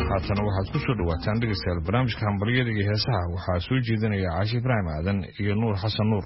haatana waxaad ku soo dhawaataan dhegeystayaal barnaamijka hambalyada iyo heesaha waxaa soo jeedinaya caashi ibraahim aadan iyo nuur xasan nuur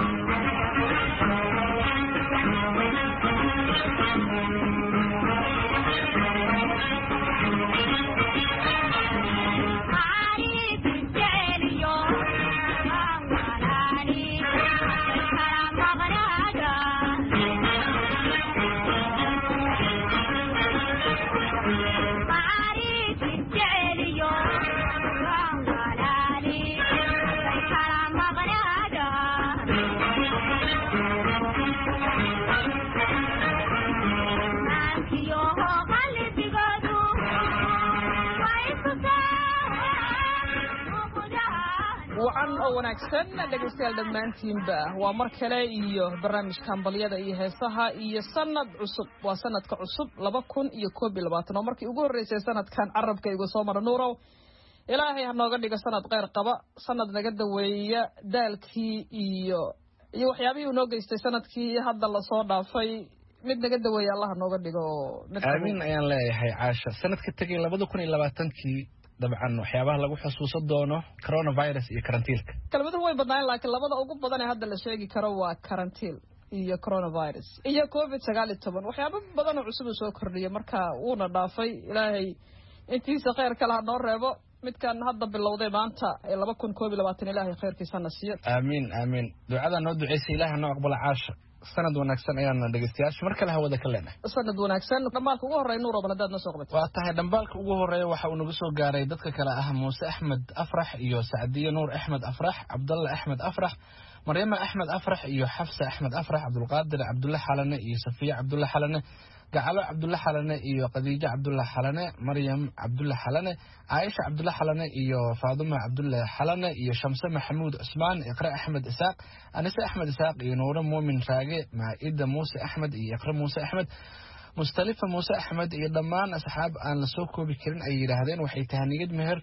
wacan oo wanaagsan dhegaystayaal dhammaantiinba waa mar kale iyo barnaamijka hambalyada iyo heesaha iyo sanad cusub waa sanadka cusub laba kun iyo koob iyo labaatan oo markii ugu horreysay sanadkan carabka igu soo mara nuurow ilaahay ha nooga dhigo sanad kheyr qaba sanad naga daweeya daalkii iyo iyo waxyaabihii uu noo geystay sanadkii hadda lasoo dhaafay mid naga daweeya allah ha nooga dhigo aamin ayaan leeyahay caasha sanadka tegay labada kun iyo labaatankii dabcan waxyaabaha lagu xusuusan doono coronavirus iyo karantiilka kelmaduhu way badnaayeen laakiin labada ugu badan ee hadda la sheegi karo waa karantiil iyo coronavirus iyo covid sagaal iyo toban waxyaabo badanoo cusub uu soo kordhiyay marka wuuna dhaafay ilaahay intiisa kheyr kale ha noo reebo midkan hadda bilowday maanta ee laba kun koob iyo labaatan ilaahay kheyrkiisana siiyo aamiin aamiin ducadaa noo duceysay ilaah noo aqbala caasha sanad wanaagsan ayaana dhegeystayaasha mar kale hawada ka leenahay sanad wanaagsan dhambaalka ugu horreya nuur oban haddaad noo soo qabatay waa tahay dhambaalka ugu horeeya waxa uu nagu soo gaaray dadka kale ah muuse axmed afrax iyo sacdiye nuur axmed afrax cabdalla axmed afrax maryama axmed afrax iyo xafsa axmed afrax cabdulqaadir cabdulle xalane iyo safiya cabdulle xalane gacalo cabdulle xalane iyo khadiijo cabdulle xalane maryam cabdulle xalane caaisha cabdulle xalane iyo faaduma cabdulle xalane iyo shamse maxamuud cusmaan iqre axmed isaaq anise axmed isaaq iyo nuure muumin raage maa'ida muuse axmed iyo iqre muuse axmed mustalifa muuse axmed iyo dhammaan asxaab aan la soo koobi karin ay yidhaahdeen waxay tahaniyad meher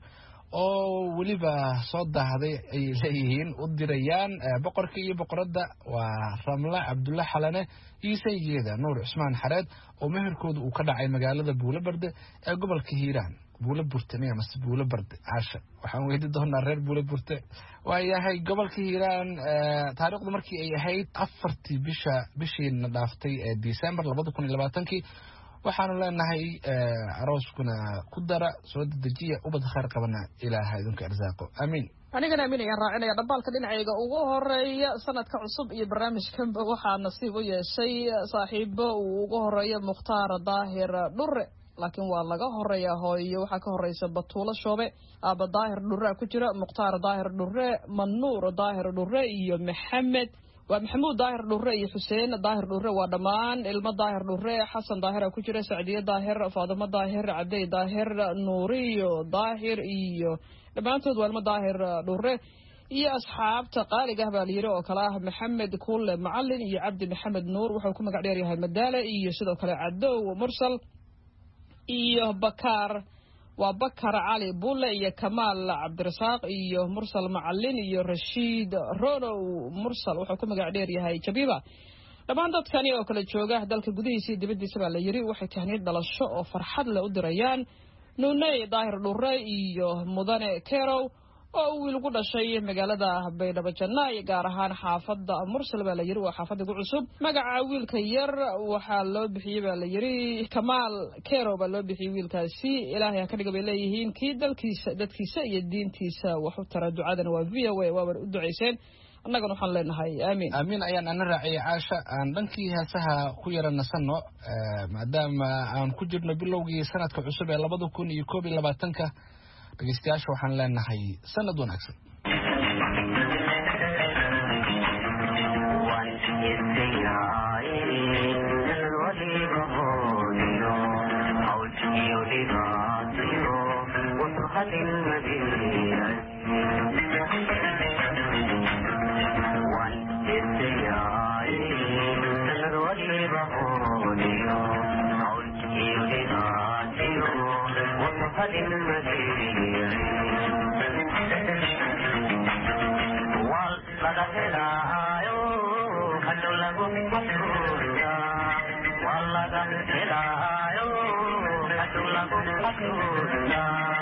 oo weliba soo daahday ay leeyihiin u dirayaan boqorka iyo boqoradda waa ramle cabdulle xalane iyo saygeeda nuur cusmaan xareed oo meherkooda uu ka dhacay magaalada buulo barde ee gobolka hiiraan buulo burte miya mase buulo barde caasha waxaan weydi doonaa reer buulo burte waayahay gobolka hiiraan taariikhdu markii ay ahayd afartii bisha bishiina dhaaftay ee december labada kun iyo labaatankii waxaanu leenahay arooskuna ku dara soo dedejiya ubad khayr qabana ilaaha idinku arsaaqo aamiin anigana aamin ayaan raacinaya dhambaalka dhinacayga ugu horeeya sanadka cusub iyo barnaamijkanba waxaa nasiib u yeeshay saaxiibo uu ugu horeeya mukhtaar daahir dhure laakiin waa laga horeeyaa hooyo waxaa ka horeysa batuulo shoobe aaba daahir dhurea ku jira mukhtaar daahir dhure manuur daahir dhure iyo maxamed waa maxamuud daahir dhure iyo xuseen daahir dhure waa dhammaan ilmo daahir dhure xasan daahira ku jira sacdiye daahir faadimo daahir cabdey daahir nuuriyo daahir iyo dhammaantood waa ilmo daahir dhure iyo asxaabta qaaliga ah baa layidhi oo kale ah maxamed kulle macalin iyo cabdi maxamed nuur wuxuu ku magac dheer yahay madaale iyo sidoo kale cadow mursal iyo bakaar waa bakar cali bulle iyo kamaal cabdirasaaq iyo mursal macalin iyo rashiid ronow mursal wuxuu ku magac dheer yahay jabiba dhammaan dadkani oo kale jooga dalka gudihiisa iyo dibaddiisa baa la yidhi waxay tahniyad dhalasho oo farxad leh u dirayaan nuuney daahir dhure iyo mudane kerow oo uu wiil gu dhashay magaalada baydhabo jannaay gaar ahaan xaafadda mursal baa la yidhi waa xaafadda gu cusub magaca wiilka yar waxaa loo bixiyey baa la yidhi kamaal kerow baa loo bixiyey wiilkaasi ilaahay ha ka dhiga bay leeyihiin kii dalkiisa dadkiisa iyo diintiisa wax u tara ducadana waa v o a waaba u ducayseen annagana waxaan leenahay aamiin aamiin ayaan ana raaciyay caasha aan dhankii heesaha ku yara nasanno maadaama aan ku jirno bilowgii sanadka cusub ee labada kun iyo koob iyo labaatanka dhegeystayaasha waxaan leenahay sanad wanaagsan Thank you.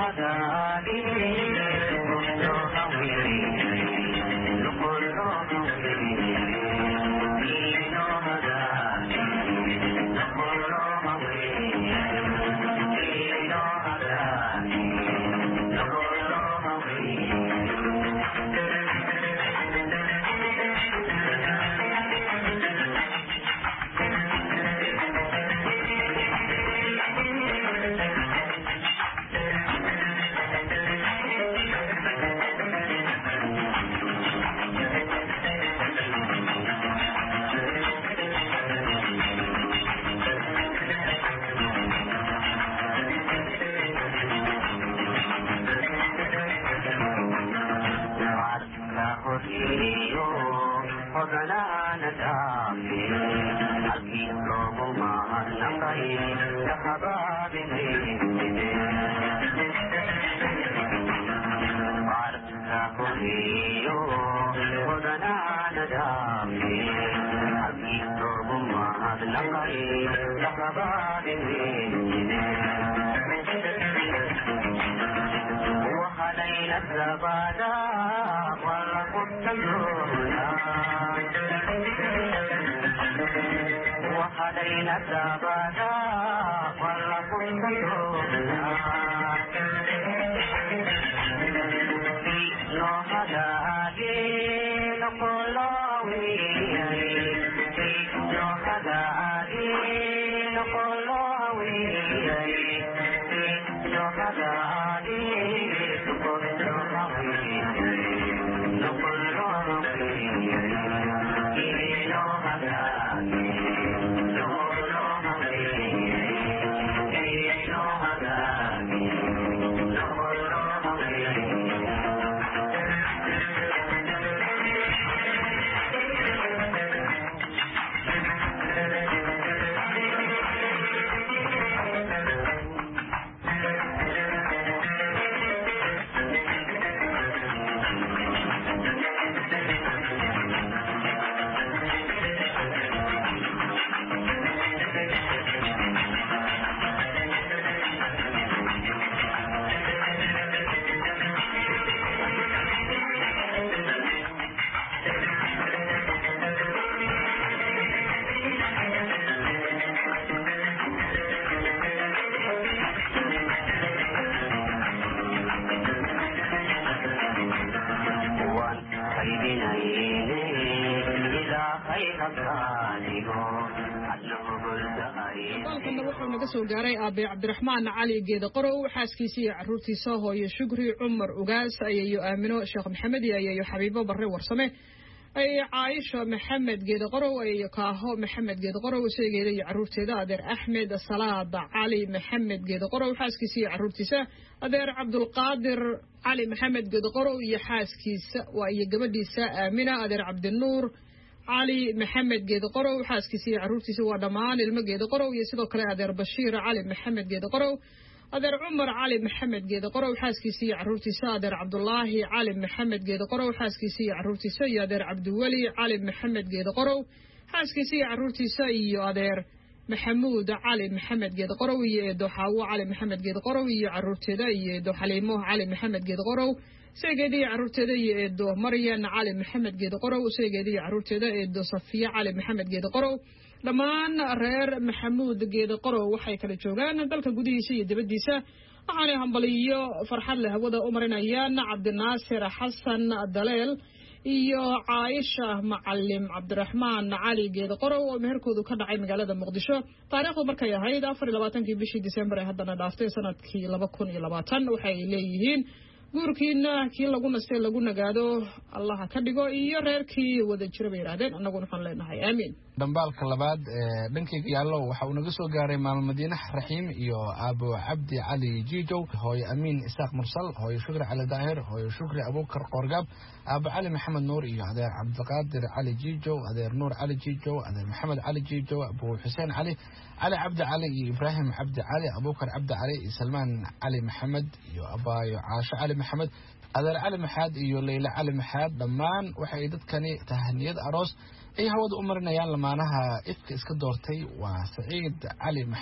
dalkana wuxuu naga soo gaaray aabe cabdiraxmaan cali geeda qorow xaaskiisa iyo caruurtiisa hooyo shukri cumar ugaas ayayo aamino sheekh maxamed iyo ayayo xabiibo barre warsame ayayo caaisha maxamed geeda qorow ayayo kaaho maxamed geeda qorow isageeda iyo caruurteeda adeer axmed salaada cali maxamed geeda qorow xaaskiisa iyo caruurtiisa adeer cabdulqaadir cali maxamed geeda qorow iyo xaaskiisa waa iyo gabadhiisa aamina adeer cabdinuur cali maxamed geeda qorow xaaskiisa iyo caruurtiisa waa dhammaan ilmo geeda qorow iyo sidoo kale adeer bashiir cali maxamed geeda qorow adeer cumar cali maxamed geeda qorow xaaskiisa iyo caruurtiisa adeer cabdulaahi cali maxamed geeda qorow xaaskiisa iyo caruurtiisa iyo adeer cabdiweli cali maxamed geeda qorow xaaskiisa iyo caruurtiisa iyo adeer maxamuud cali maxamed geeda qorow iyo eedo xaawo cali maxamed geeda qorow iyo caruurteeda iyo eedo xaliimo cali maxamed geeda qorow seegeeda iyo caruurteeda iyo eedo maryan cali maxamed geeda qorow seegeeda iyo caruurteeda eedo safiya cali maxamed geeda qorow dhammaan reer maxamuud geeda qorow waxay kala joogaan dalka gudihiisa iyo dibaddiisa waxaanay hambaliyo farxad leh hawada u marinayaan cabdinaasir xasan daleel iyo caaisha macalim cabdiraxmaan cali geeda qorow oo meherkoodu ka dhacay magaalada muqdisho taariikhdu markay ahayd afar iyo labaatankii bishii disembar ee haddana dhaaftay sanadkii laba kun iyo labaatan waxay leeyihiin guurkiina kii lagu nastay lagu nagaado allaha ka dhigo iyo reerkii wada jira bay yidhahdeen annaguna waxaan leenahay aamiin dhambaalka labaad ee dhankayga yaallo waxa uu naga soo gaaray maamo madiine raxiim iyo aabo cabdi cali jiijow hooyo amiin isaaq mursal hooyo shukri cali daahir hooyo shukri abuukar qoorgaab aabo cali maxamed nuur iyo adeer cabdiqaadir cali jiijow adeer nuur cali jiijow adeer maxamed cali jiijow abu xuseen cali cali cabdi cali iyo ibraahim cabdi cali abuukar cabdi cali iyo salmaan cali maxamed iyo abaayo caasho cali maxamed adeer cali maxaad iyo leyle cali maxaad dhammaan waxay dadkani tahaniyad aroos ay hawada u marinayaan lamaanaha ifka iska doortay waa saciid cali maxaad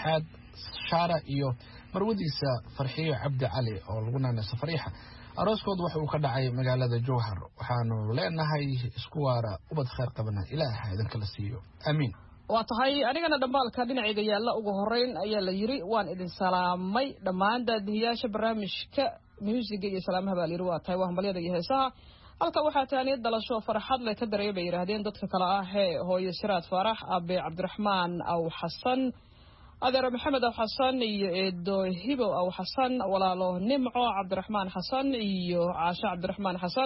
shaara iyo marwadiisa farxiyo cabdi cali oo lagu naanayso fariixa arooskooda waxa uu ka dhacay magaalada jowhar waxaanu leenahay isku waara ubad kheyr qabana ilaaha idinkala siiyo aamiin waa tahay anigana dhambaalka dhinacayga yaalla ugu horeyn ayaa la yidhi waan idin salaamay dhammaan daadihiyaasha barnaamijka muusiga iyo salaamaha baa layidhi waa tahay waa hambalyada iyo heesaha halka waxaa taaniyad dhalasho farxad leh ka dareey bay yidhaahdeen dadka kale ah ee hooyo siraad faarax abe cabdiraxmaan aw xasan adeero maxamed aw xasan iyo eedo hibow aw xasan walaalo nimco cabdiraxmaan xasan iyo caasho cabdiraxmaan xasan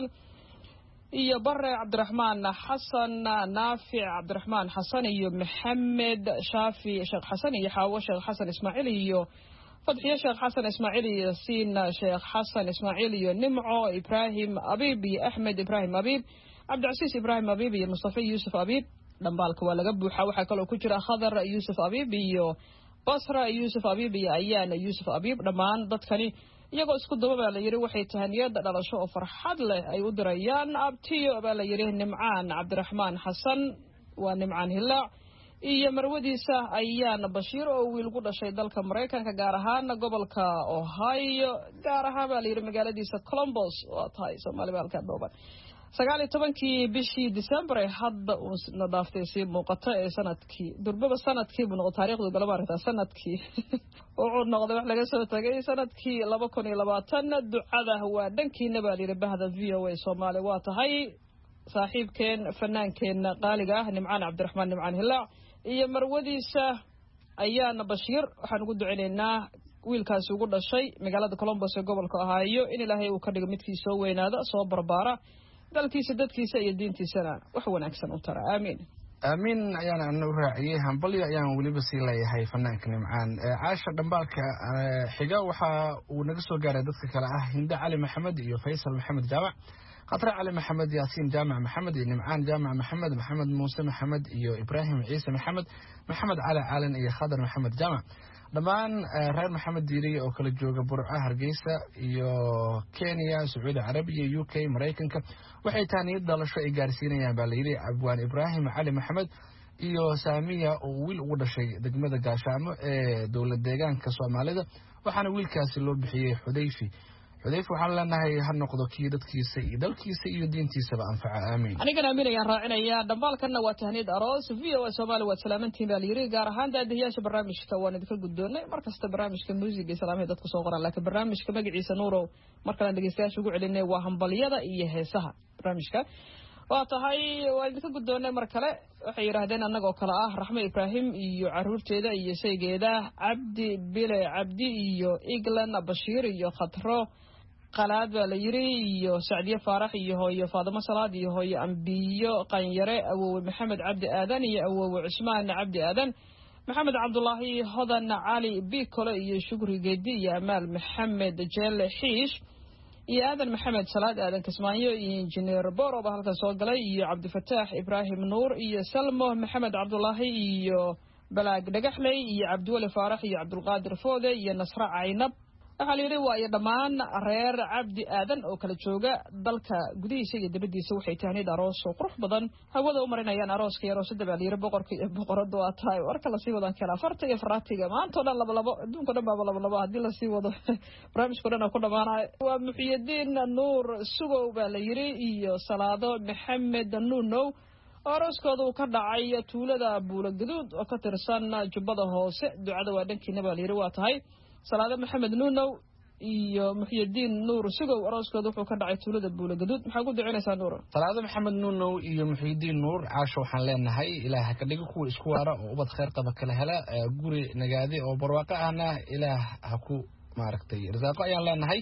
iyo bare cabdiraxmaan xasan naafic cabdiraxmaan xasan iyo maxamed shaafi sheekh xasan iyo xaawo sheekh xasan ismaaciil iyo fadxiyo sheekh xasan ismaaciil iyo yasiin sheekh xasan ismaaciil iyo nimco ibraahim abiib iyo axmed ibraahim abiib cabdicasiis ibraahim abiib iyo mustafa yuusuf abiib dhambaalka waa laga buuxa waxaa kaloo ku jira khadar yuusuf abiib iyo basra yuusuf abiib iyo ayaana yuusuf abiib dhammaan dadkani iyagoo isku daba baa la yidhi waxay tahaniyada dhalasho oo farxad leh ay u dirayaan abtiyo baa la yidhi nimcaan cabdiraxmaan xasan waa nimcaan hilaac iyo marwadiisa ayaana bashiir oo wiil ku dhashay dalka maraykanka gaar ahaan gobolka ohio gaar ahaan baa la yidhi magaaladiisa colombos waa tahay soomaaliba halkaa dhooban sagaal iyo tobankii bishii december ee hadda uu na dhaaftay sii muuqata ee sanadkii durbaba sanadkii buu noqo taarikhdu galaba aragtaa sanadkii wuxuu noqday wax laga soo tagay sanadkii laba kun iyo labaatan ducada waa dhankiina baa layidhi bahda v o a soomaali waa tahay saaxiibkeen fanaankeenna qaaliga ah nimcaan cabdiraxmaan nimcaan hilaac iyo marwadiisa ayaana bashiir waxaan ugu duceynaynaa wiilkaasi ugu dhashay magaalada colombos ee gobolka ohaayo in ilaahay uu ka dhigo midkii soo weynaada soo barbaara dalkiisa dadkiisa iyo diintiisana wax wanaagsan u tara aamiin aamiin ayaan ana u raaciyey hambalyo ayaan weliba sii leeyahay fanaanka nimcaan caasha dhambaalka xiga waxa uu naga soo gaaray dadka kale ah hinde cali maxamed iyo faysal maxamed jaamac khatre cali maxamed yaasiin jaamac maxamed iyo nimcaan jaamac maxamed maxamed muuse maxamed iyo ibraahim ciise maxamed maxamed cali caalin iyo khadar maxamed jaamac dhammaan reer maxamed diiriye oo kala jooga burco hargeysa iyo kenya sacuudi carabiya u k maraykanka waxay taaniyad dhalasho ay gaarsiinayaan baa layidhi abwaan ibraahim cali maxamed iyo saamiya oo wiil ugu dhashay degmada gaashaamo ee dowlad deegaanka soomaalida waxaana wiilkaasi loo bixiyey xudayfi xudayfi waxaan leenahay ha noqdo kii dadkiisa iyo dalkiisa iyo diintiisaba anfaca aamiin anigana amiin ayaan raacinayaa dhambaalkanna waa tahniyad aroos v o a soomaali waad salaamantihin baa layidhi gaar ahaan daadihiyaasha barnaamijka waan idinka guddoonnay mar kasta barnaamijka muusiga iyo salaamahay dadku soo qoraan laakiin barnaamijka magaciisa nuurow mar kalaan dhegeystayaasha ugu celinay waa hambalyada iyo heesaha barnaamijka waa tahay waan idinka guddoonnay mar kale waxay yidhaahdeen annagoo kale ah raxmo ibraahim iyo caruurteeda iyo shaygeeda cabdi bile cabdi iyo eglan bashiir iyo khatro qalaad baa la yidhi iyo sacdiye faarax iyo hooyo faadimo salaad iyo hooyo ambiyo qanyare awowe maxamed cabdi aadan iyo awowe cusmaan cabdi aadan maxamed cabdulaahi hodan cali bikole iyo shukri geedi iyo amaal maxamed jeelle xiish iyo aadan maxamed salaad aadan kismaayo iyo injineer boro baa halkan soo galay iyo cabdifataax ibraahim nuur iyo salmo maxamed cabdulaahi iyo balaag dhagaxley iyo cabdiweli faarax iyo cabdulqaadir foode iyo nasre caynab waxaa la yidhi waa iyo dhammaan reer cabdi aadan oo kala jooga dalka gudihiisa iyo dibaddiisa waxay tahnid aroos oo qurux badan hawada u marinayaan arooska iyo aroosada baa la yidhi boqorka iyo boqorada waa tahay warka lasii wadan kara farta iyo faraatiga maanta o dhan labalabo adduunka o dhan baaba labalabo haddii lasii wado barnaamijka o dhan ku dhamaanayo waa muxiyadiin nuur sugow baa la yidhi iyo salaado maxamed nuunow oo arooskooda uu ka dhacay tuulada buula gaduud oo ka tirsan jubbada hoose ducada waa dhankiina baa la yidhi waa tahay salaado maxamed nuunow iyo muxyidiin nuur sugow arooskooda wuxuu ka dhacay tuulada buula gaduud maxaa ku ducinaysaa nuur salaado maxamed nuunow iyo muxiidiin nuur caasho waxaan leenahay ilaah ka dhigo kuwa isku waara oo ubad kheyr qaba kala hela guri nagaade oo barwaaqo ahna ilaah ha ku maaragtay rasaaqo ayaan leenahay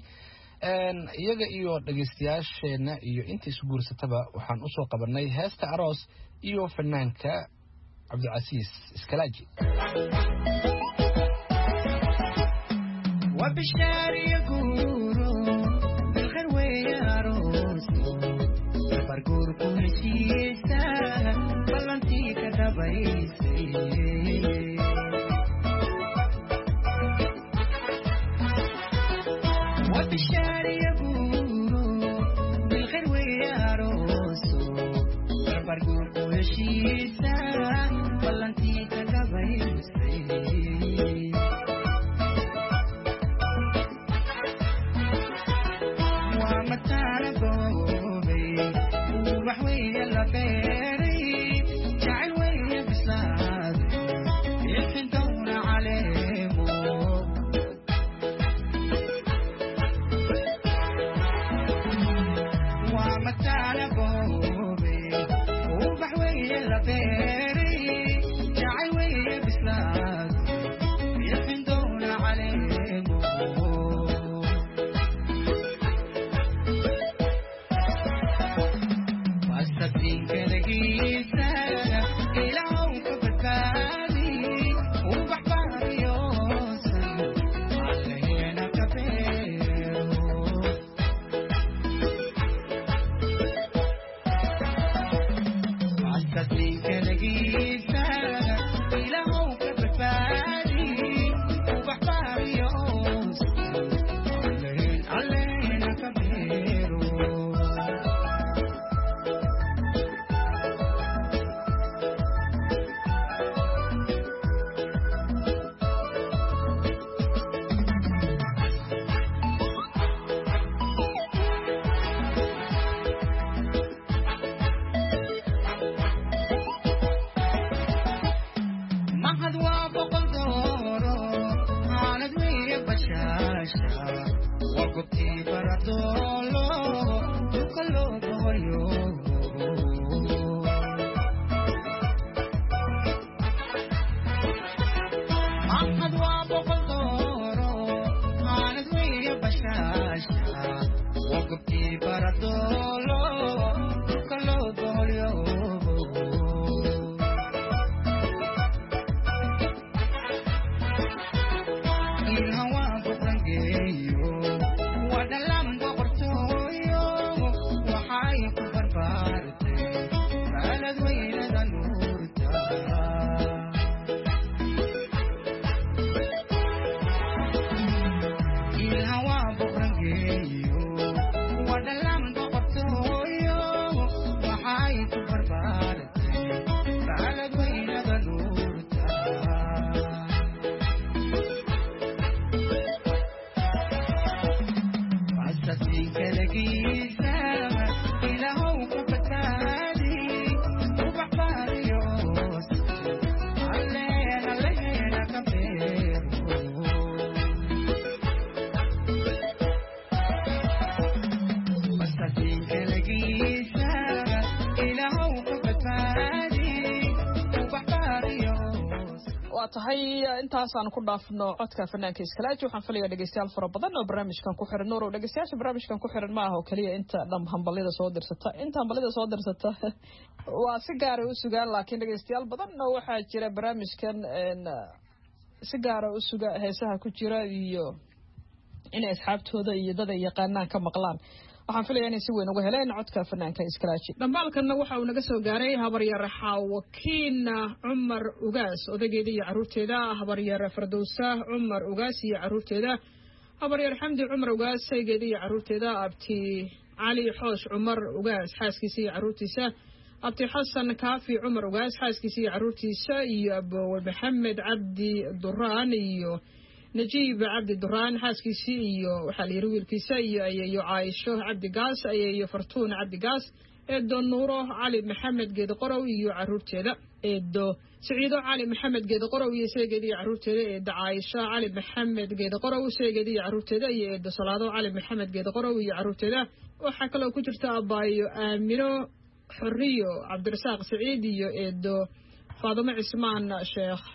iyaga iyo dhegeystayaasheenna iyo inta isguursataba waxaan usoo qabanay heesta aroos iyo fanaanka cabdicasiis iskalaaji وبشار يقولوا بالخير وياروسو برقور كل شيء سهل بلنتي كدبيسي وبشار يقولوا بالخير وياروسو برقور كل شيء سهل بلنتي كدبيسي wagubtii baradoolo dhulka loo boqoryo maxad waa boqol dooro aanad weeye bashaasha wagubtii baradoolo dhulka loo boqoryo ilhan waan boqrangeeyo waa dhalaan boqortooyo waxay ku barbaartay maalad weynada nuurta ilhan waan boqrangeeyo waa dhalaan boqortooyo waxay ku barbaartay maalad weynada nuurta asasinkalgiisa ilahow ku badbaadi ubax baariyoos alleena leheena ka beero asasinkalgiisa ilahow ku badbaadi ubax baariyoos waa tahay intaasaan ku dhaafno codka fanaanka iskalaaji waxaan filayaa dhegeystayaal fara badan oo barnaamijkan ku xiran nuurow dhegeystayaasha barnaamijkan ku xiran ma aha oo keliya inta dham hambalida soo dirsata inta hambalida soo dirsata waa si gaaray u sugaan laakiin dhegeystayaal badanna waxaa jira barnaamijkan een, si gaara u suga heesaha ku jira iyo inay asxaabtooda iyo dad ay yaqaanaan ka maqlaan waxaan filaya inay si weyn uga heleen codka fanaanka iskalaaji dhambaalkanna waxa uu naga soo gaaray habaryar xaawakiina cumar ugaas odageeda iyo caruurteeda habaryar fardowsa cumar ugaas iyo caruurteeda habaryar xamdi cumar ugaas saygeeda iyo caruurteeda abti cali xoosh cumar ugaas xaaskiisa iyo caruurtiisa abti xasan kaafi cumar ugaas xaaskiisa iyo caruurtiisa iyo abowe maxamed cabdi duraan iyo najiib cabdi duraan xaaskiisii iyo waxaa la yidhi wiilkiisa iyo ayeeyo caaisho cabdi gaas ayeeyo fartuun cabdi gaas eedo nuuro cali maxamed geedi qorow iyo caruurteeda eedo siciido cali maxamed geedi qorow iyo seegeeda iyo caruurteeda eedo caaisho cali maxamed geedi qorow seegeeda iyo caruurteeda iyo eedo salaado cali maxamed geedi qorow iyo caruurteeda waxaa kaloo ku jirta abaayo aamino xoriyo cabdirasaaq siciid iyo eedo faadimo cismaan sheekh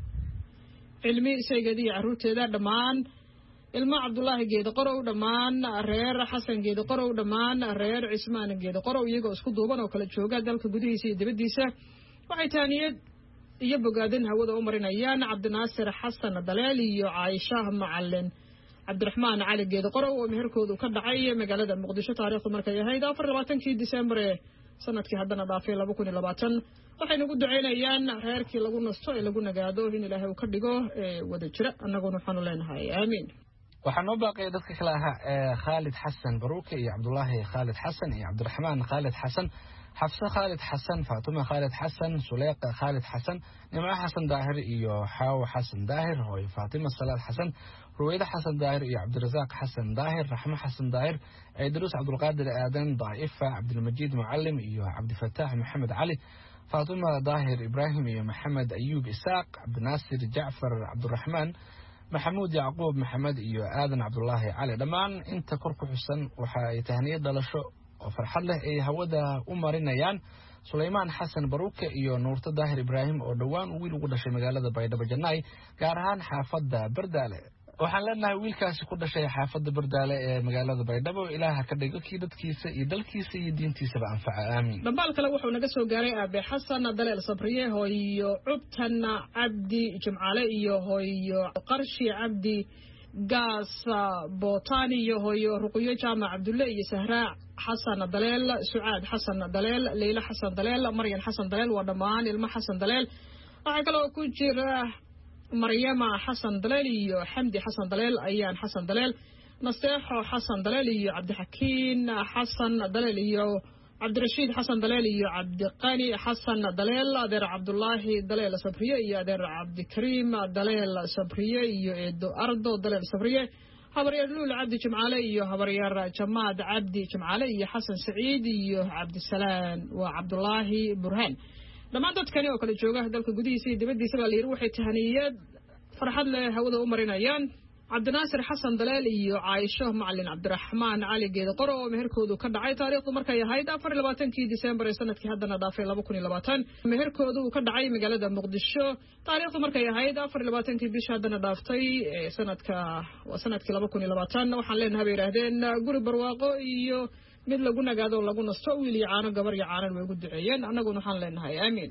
cilmi saygeeda iyo caruurteeda dhammaan ilmo cabdulaahi geedi qorow dhammaan reer xasan geedi qorow dhammaan reer cismaan geedi qorow iyagoo isku duuban oo kala jooga dalka gudihiisa iyo dibaddiisa waxay taaniyad iyo bogaadin hawada u marinayaan cabdinaasir xasan daleel iyo caaisha macalin cabdiraxmaan cali geedi qorow oo meherkoodu ka dhacay magaalada muqdisho taariikhdu markay ahayd afar labaatankii disembar ee sanadkii haddana dhaafay laba kun iyo labaatan waxaynu ugu ducaynayaan reerkii lagu nasto ee lagu nagaado in ilaahay uu ka dhigo ee wada jira annaguna waxaanu leenahay aamiin waxaa noo baaqaya dadka kale ahaa ee khaalid xasan baruuke iyo cabdulaahi khaalid xasan iyo cabdiraxmaan khaalid xasan xafse khaalid xasan faatuma khaalid xasan suleyqa khaalid xasan nimco xasan daahir iyo xaawo xasan daahir hooyo faatima salaad xasan ruweyde xasan daahir iyo cabdirasaaq xasan daahir raxmo xasan daahir ciidaruus cabdulqaadir aadan daa'ifa cabdilmajiid mucalim iyo cabdifataax maxamed cali faatuma daahir ibraahim iyo maxamed ayuub isaaq cabdinaasir jacfar cabdiraxmaan maxamuud yacquub maxamed iyo aadan cabdulaahi cali dhammaan inta kor ku xusan waxa ay tahniyad dhalasho oo farxad leh ay hawada u marinayaan sulaymaan xasan baruuke iyo nuurto daahir ibraahim oo dhowaan wiil ugu dhashay magaalada baydhabo jannaay gaar ahaan xaafadda bardaale waxaan leenahay wiilkaasi ku dhashay xaafadda bardaale ee magaalada baydhabo ilaaha ka dhigo kii dadkiisa iyo dalkiisa iyo diintiisaba anfaca aamiin dhambaal kale wuxuu naga soo gaaray aabe xasan daleel sabriye hooyo cubtan cabdi jimcaale iyo hooyo qarshi cabdi gaas bootaan iyo hooyo ruqyo jaamac cabdulle iyo sahraa xasan daleel sucaad xasan daleel leyla xasan daleel maryan xasan daleel waa dhammaan ilmo xasan daleel waxaa kaloo ku jira maryama xasan daleel iyo xamdi xasan daleel ayaan xasan daleel nasteexo xasan daleel iyo cabdixakiin xasan daleel iyo cabdirashiid xasan daleel iyo cabdiqani xasan daleel adeer cabdulaahi daleel sabriye iyo adeer cabdikariim daleel sabriye iyo eedo ardo daleel sabriye habaryaer luul cabdi jimcaale iyo habaryaer jamaad cabdi jimcaale iyo xasan saciid iyo cabdisalaan waa cabdulaahi burhaan dhammaan dadkani oo kale jooga dalka gudihiisa iyo dibaddiisa baa layidhi waxay tahaniyad farxad leh hawada u marinayaan cabdinaasir xasan daleel iyo caaisho macalin cabdiraxmaan cali geeda qoro oo meherkoodu ka dhacay taariikhdu markay ahayd afar iyo labaatankii disembar ee sanadkii haddana dhaafay laba kun iyo labaatan meherkoodu uu ka dhacay magaalada muqdisho taariikhdu markay ahayd afar iyo labaatankii bisha haddana dhaaftay ee sanadka waa sanadkii laba kun iyo labaatan waxaan leenahay bay yidhaahdeen guri barwaaqo iyo mid lagu nagaado lagu nasto wiil iyo caano gabar iyo caanan way ugu duceeyeen annaguna waxaan leenahay aamiin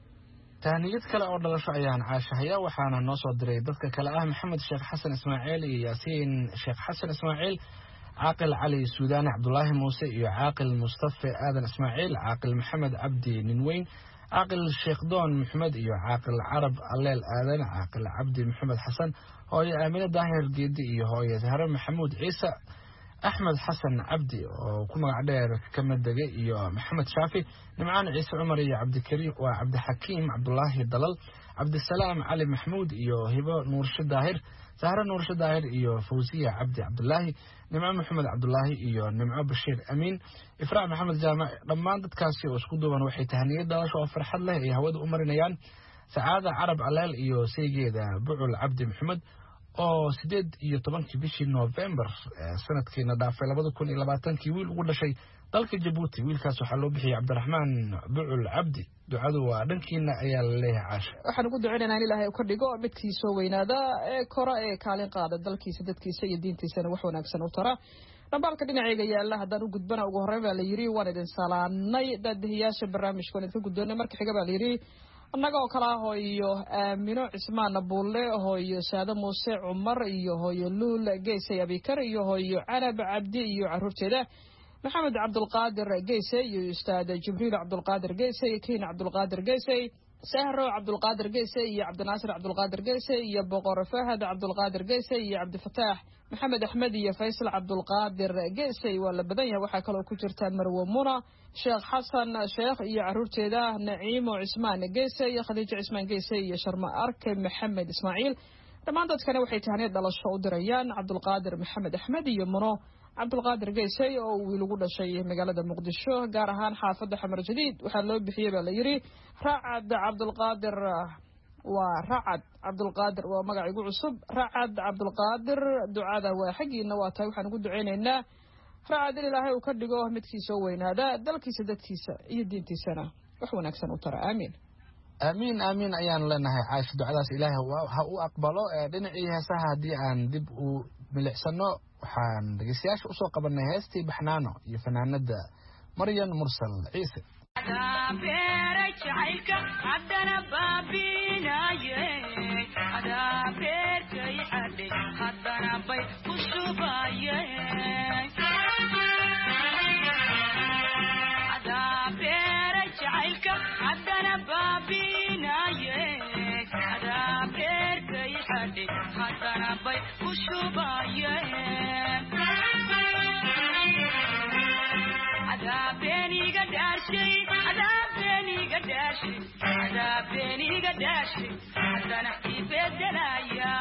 tahniyad kale oo dhalasho ayaan caashahaya waxaana noo soo diray dadka kale ah maxamed sheekh xasan ismaaciil iyo yaasiin sheekh xasan ismaaciil caaqil cali suudaane cabdulaahi muuse iyo caaqil mustafe aadan ismaaciil caaqil maxamed cabdi ninweyn caaqil sheekh doon maxamed iyo caaqil carab alleel aadan caaqil cabdi maxamed xasan hooye aamine daahir geedi iyo hooye sahre maxamuud ciise axmed xasan cabdi oo ku magac dheer kamid degay iyo maxamed shaafi nimcaan ciise cumar iyo cabdikariim waa cabdixakiim cabdulaahi dalal cabdisalaam cali maxamuud iyo hibo nuurshe daahir sahre nuurshe daahir iyo fawsiya cabdi cabdulaahi nimco maxamed cabdulaahi iyo nimco bashiir amiin ifraac maxamed jaamac dhammaan dadkaasi oo isku duuban waxay tahniyad dhalasho oo farxad leh ay hawada u marinayaan sacaada carab aleel iyo saygeeda bucul cabdi maxamed oo sideed iyo tobankii bishii november sanadkiina dhaafay labada kun iyo labaatankii wiil ugu dhashay dalka jabuuti wiilkaas waxaa loo bixiyey cabdiraxmaan bucul cabdi ducadu waa dhankiina ayaa la leeyahay caasha waxaan ugu ducaynaynaa in ilaahay uu ka dhigo midkii soo weynaada ee kora ee kaalin qaada dalkiisa dadkiisa iyo diintiisana wax wanaagsan u tara dhambaalka dhinaceyga yaalla haddaan u gudbana ugu horreyn baa la yidhi waan idin salaanay daadihiyaasha barnaamijka waan idinka guddoonay marka xiga baa la yidhi annaga oo kale ah hooyo aamino cismaan buulle hooyo saade muuse cumar iyo hooyo luul geysay abikar iyo hooyo canab cabdi iyo caruurteeda maxamed cabdulqaadir geysey iyo ustaad jibriil cabdulqaadir geysey kiin cabdulqaadir geysey sahro cabdulqaadir geysey iyo cabdinaasir cabdulqaadir geysey iyo boqor fahad cabdulqaadir geysey iyo cabdifataax maxamed axmed iyo faysal cabdulqaadir geysey waa la badan yahay waxaa kaloo ku jirta marwe muna sheekh xasan sheekh iyo caruurteeda naciimo cismaan geysey iyo khadiijo cismaan geysey iyo sharma arke maxamed ismaaciil dhammaan dadkana waxay tahniyad dhalasho u dirayaan cabdulqaadir maxamed axmed iyo muno cabdulqaadir geysey oo uu wiil ugu dhashay magaalada muqdisho gaar ahaan xaafadda xamar jadiid waxaa loo bixiyey baa la yidhi racad cabdulqaadir waa racad cabdulqaadir waa magac igu cusub racad cabdulqaadir ducada waa xaggiina waa tahay waxaan ugu duceynaynaa racad in ilaahay uu ka dhigo midkii soo weynaada dalkiisa dadkiisa iyo diintiisana wax wanaagsan u tara aamiin aamiin aamiin ayaan leenahay caasha ducadaas ilaahay ha u aqbalo dhinacii heesaha haddii aan dib u milicsano waxaan dhegeystayaasha usoo qabanay heestii baxnaano iyo fanaanada maryan mursal ciise beera jacaylka haddana baabinaye adaa beerkay xadhe haddana bay ku shubaye adaa beera jacaylka haddana baabinaye adaa beerkay xadhe haddana bay ku shubaye adaabeniga dhaashay adaabeniga dhaashay adaabeniga dhaashay haddana ibedelaya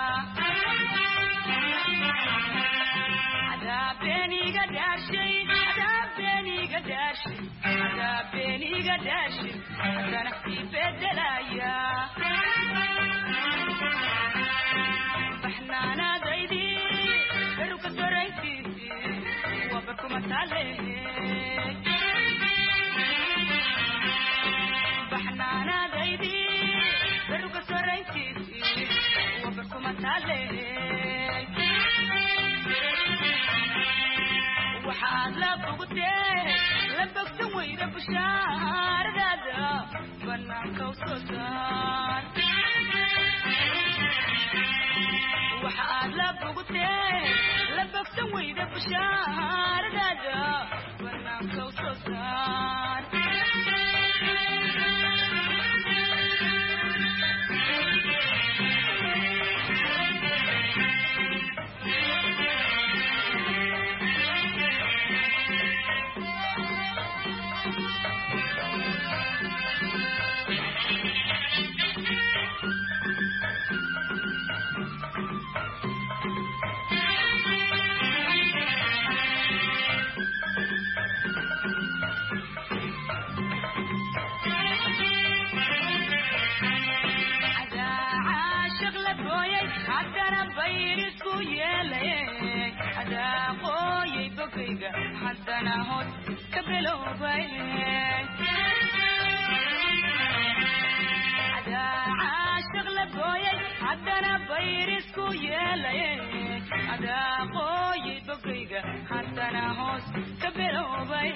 adaabeniga dhaashay adaabeniga dhaashay adaabeniga dhaashay haddana ibedelaya baxnaanaadaydi beruka dorayntiisi wabarkuma taale baxnaanaadaydi beruka sorayntiisi wabarkuma taale waxaad la bogtee la bogsan weyda bushaaradaada banaanka u soo saar waxaad la bogtee la bogsan weyda bushaaradaada banaanka u soo saar bogayga haddana hoos ka bilowbay caashiq la gooyay haddana bayrisku yeelay adaa qooyay bogayga haddana hoos ka bilowbay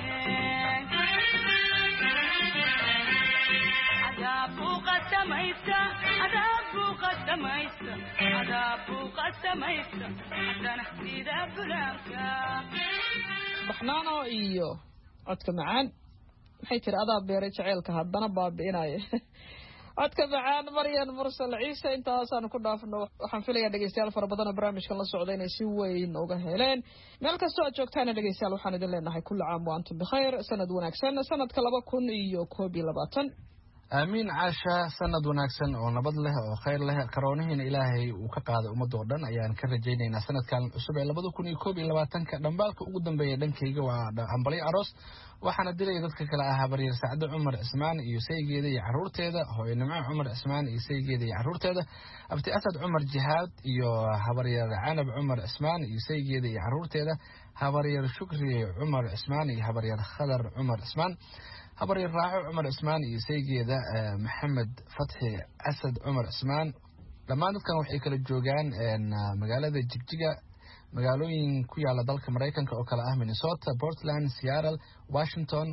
adaabu qasamaysa adaabu qasamaysa adaabu qasamaysa haddana sida bulaanka baxnaano iyo codka macaan maxay tiri adaa beeray jaceylka haddana baabi'inaya codka macaan maryan mursal ciise intaasaan ku dhaafno waxaan filayaa dhegeystayaal fara badan oo barnaamijkan la socda inay si weyn uga heleen meel kastoo aad joogtaana dhegeystayaal waxaan idin leenahay kulli caam wa antum bikhayr sanad wanaagsan sanadka laba kun iyo koob iyo labaatan aamiin caasha sanad wanaagsan oo nabad leh oo khayr leh karoonihiina ilaahay uu ka qaaday ummadda oo dhan ayaan ka rajaynaynaa sanadkan cusub ee labada kun iyo koob iyo labaatanka dhambaalka ugu dambeeya dhankayga waa hambalyo aroos waxaana dilaya dadka kale ah habaryar sacdo cumar cismaan iyo saygeeda iyo caruurteeda hooyo nimco cumar cismaan iyo saygeeda iyo caruurteeda abti asad cumar jihaad iyo habaryar canab cumar cismaan iyo saygeeda iyo caruurteeda habaryar shukri cumar cismaan iyo habaryar khadar cumar cismaan habaryar raaxo cumar cismaan iyo saygeeda maxamed fatxi asad cumar cismaan dhammaan dadkan waxay kala joogaan magaalada jigjiga magaalooyin ku yaala dalka maraykanka oo kale ah minnesota portland seattle washington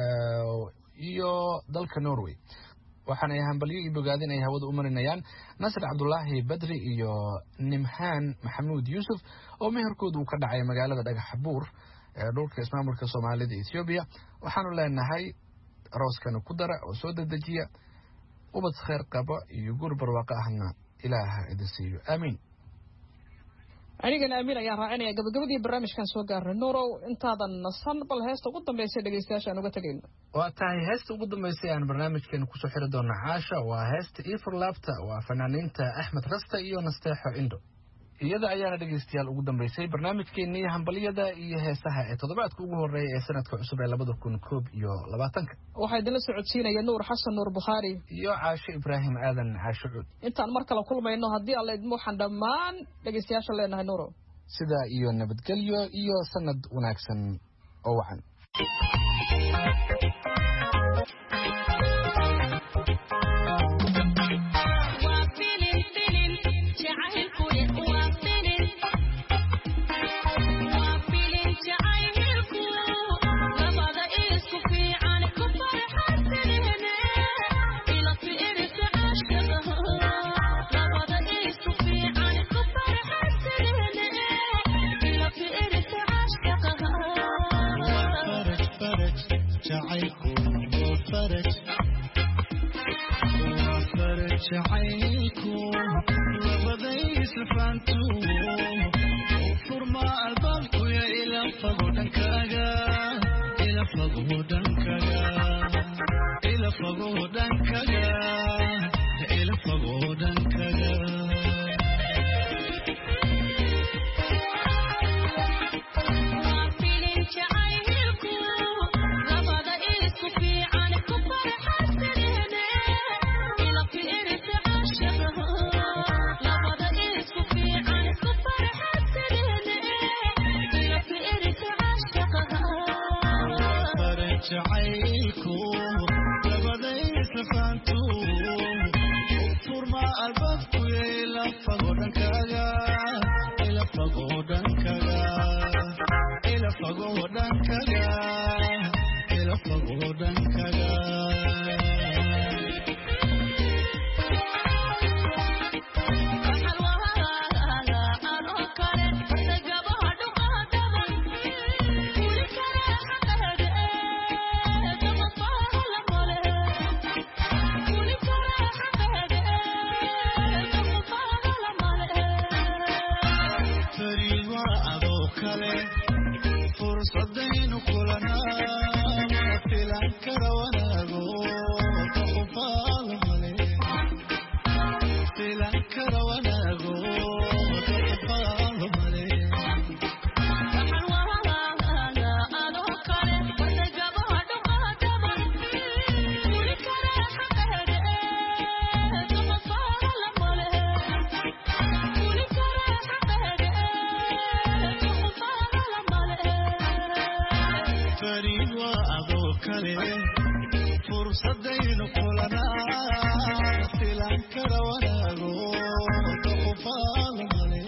iyo dalka norway waxaana ay hambalyo iyo bogaadin ay hawada u marinayaan nasir cabdulaahi badri iyo nimhaan maxamuud yuusuf oo meherkooda uu ka dhacay magaalada dhagax buur ee dhulka ismaamulka soomaalida ethoobiya waxaanu leenahay arooskana ku dara oo soo dedejiya ubad kheyr qaba iyo guur barwaaqo ahna ilaaha idin siiyo aamiin anigana amiin ayaan raacinaya gabagabadii barnaamijkan soo gaarnay nuurow intaadan nasan bal heesta ugu dambaysa dhegeystayaasha aan uga tegayno waa tahay heesta ugu dambeysay aan barnaamijkeena kusoo xiri doona caasha waa heesta efor laabta waa fanaaniinta axmed rasta iyo nasteexo indho iyada ayaana dhegeystayaal ugu dambeysay barnaamijkeenii hambalyada iyo heesaha ee toddobaadka ugu horeeya ee sanadka cusub ee labada kun koob iyo labaatanka waxaa idinla socodsiinaya nuur xasan nuur bukhaari iyo caasho ibraahim aadan caasho cuud intaan mar kale kulmayno haddii alla idmo waxaan dhammaan dhegeystayaasha leenahay nuurow sidaa iyo nabadgelyo iyo sanad wanaagsan oo wacan fariid waa adoo kale fursadaynu kulanaa filan kara wanaago doqofaalo male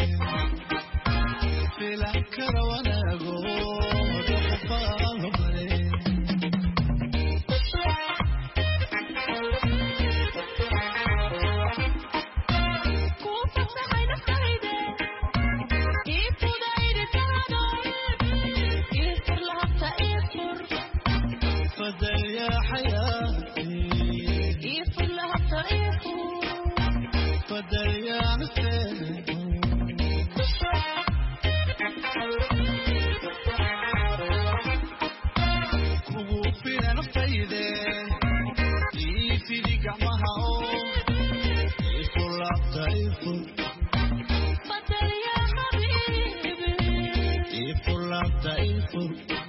filan kara wanaago doqofaalo male fadal yaa xayaati fadal yaa naseedo kugu fila naftayde ii fidi gacmaha oo ifu laabta ifu ifu laabta ifu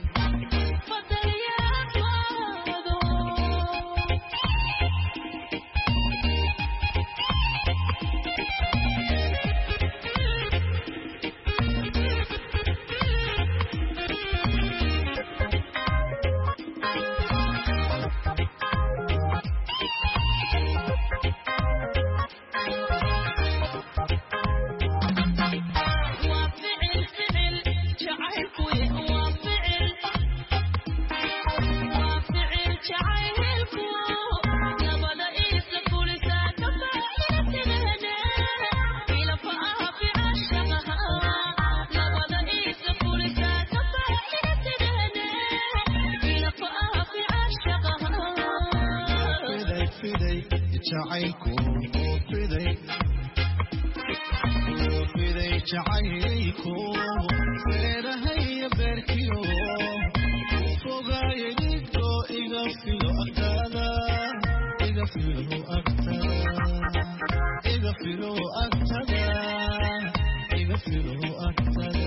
fiday fiday jacaylku fiday fiday jacaylku feerahaya beerkiyo fogaaye dhidko iga filo agtaada iga filo agtada iga filo agtada iga filo agtada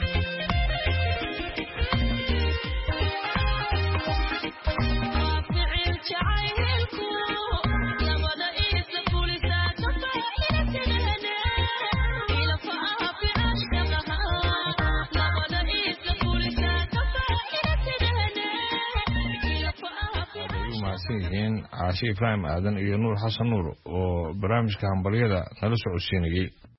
waxay u mahadsan yihiin caashe ibraahim aadan iyo nuur xasan nuur oo barnaamijka hambalyada nala socodsiinayey